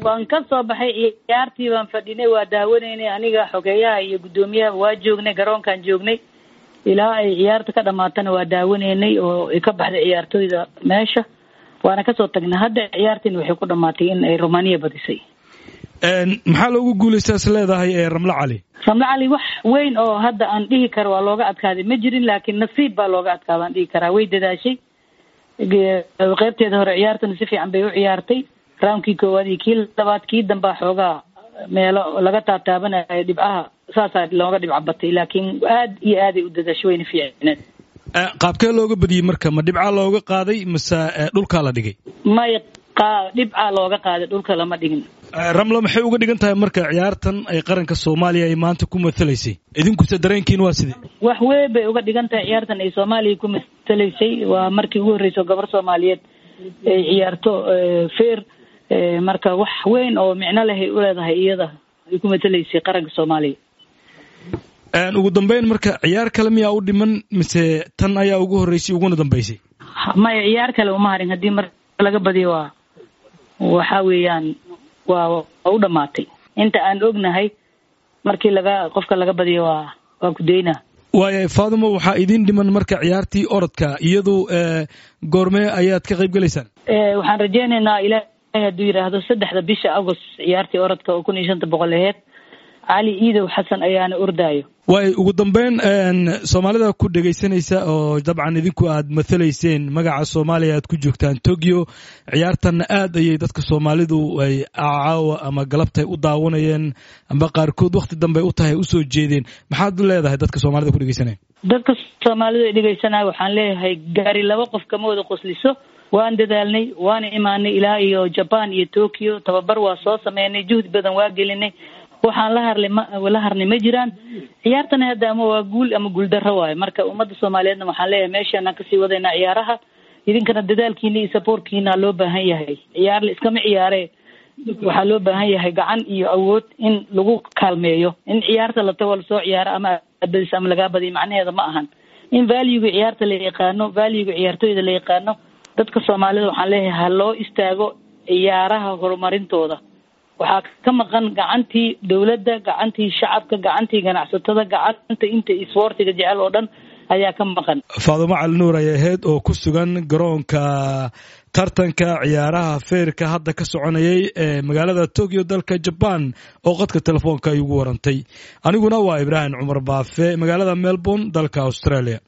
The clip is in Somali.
waan ka soo baxay ciyaartii baan fadhinay waa daawanaynay aniga xogeeyaha iyo guddoomiyaha waa joognay garoonkaan joognay ilaa ay ciyaarta ka dhamaatana waa daawanaynay oo ay ka baxday ciyaartooyda meesha waana kasoo tagnay hadda ciyaartiin waxay ku dhamaatay in ay romania badisay maxaa loogu guulaysta is leedahay ee ramlo cali ramlo cali wax weyn oo hadda aan dhihi karo waa looga adkaaday ma jirin laakiin nasiib baa looga adkaada aan dhihi karaa way dadaashay qeybteeda hore ciyaartana si fiican bay u ciyaartay raamkii koowaad iyo kii labaad kii dambaa xoogaa meelo laga taataabanayo dhibcaha saasaa looga dhibca batay laakiin aad iyo aaday u dadaashay wayna fiicneed qaabkee looga badiyey marka ma dhibcaa looga qaaday mase dhulkaa la dhigay may dhibcaa looga qaaday dhulka lama dhigin ramlo maxay uga dhigan tahay marka ciyaartan ay qaranka soomaaliya ay maanta ku matalaysay idinkuse dareenkiin waa sidee wax weyn bay uga dhigan tahay ciyaartan ay soomaaliya ku matalaysay waa markii ugu horreysa gabar soomaaliyeed ay ciyaarto fair marka wax weyn oo micno lehay u leedahay iyada ay ku matalaysay qaranka soomaaliya ugu dambeyn marka ciyaar kale miyaa u dhiman mise tan ayaa ugu horreysay uguna dambeysay maya ciyaar kale uma harin haddii mar laga badiyo waa waxa weeyaan waa waa u dhamaatay inta aan ognahay markii laga qofka laga badiyo waa waa kudaynaa waaya faadimo waxaa idin dhiman marka ciyaartii orodka iyadu goormee ayaad ka qayb gelaysaan waxaan rajeynaynaa ilaahay hadduu yidhaahdo saddexda bisha agost ciyaartii orodka oo kun iyo shanta boqol aheyd cali iidow xasan ayaana ordaayo waay ugu dambeyn soomaalida ku dhegaysanaysa oo dabcan idinku aad mathalayseen magaca soomaaliya aad ku joogtaan tokyo ciyaartanna aad ayay dadka soomaalidu ay caawa ama galabtay u daawanayeen amba qaarkood wakti dambe u tahay usoo jeedeen maxaad leedahay dadka soomaalida ku dhegaysanaya dadka soomaalida dhegaysanaya waxaan leeyahay gaari laba qof kama wada qosliso waan dadaalnay waana imaanay ilaa iyo jaban iyo tokyo tababar waa soo sameynay juhdi badan waa gelinay waxaan la harlay ma la harnay ma jiraan ciyaartana hadda ama waa guul ama guuldarro waayo marka ummadda soomaaliyeedna waxaan leeyahay meeshaanaan kasii wadaynaa ciyaaraha idinkana dadaalkiina iyo saboortkiina loo baahan yahay ciyaar la iskama ciyaare waxaa loo baahan yahay gacan iyo awood in lagu kaalmeeyo in ciyaarta la tago lasoo ciyaaro ama badis ama lagaa badiyo macnaheeda ma ahan in valuega ciyaarta la yaqaano valuega ciyaartooyda la yaqaano dadka soomaalida waxaan leeyahay ha loo istaago ciyaaraha horumarintooda waxaa ka maqan gacantii dowladda gacantii shacabka gacantii ganacsatada gacanta inta isboortiga jecel oo dhan ayaa ka maqan faadumo cali nuur ayay ahayd oo ku sugan garoonka tartanka ciyaaraha feerka hadda ka soconayay ee magaalada tokyo dalka jaban oo qadka telefoonka ay ugu warantay aniguna waa ibraahim cumar baafe magaalada melbourne dalka australia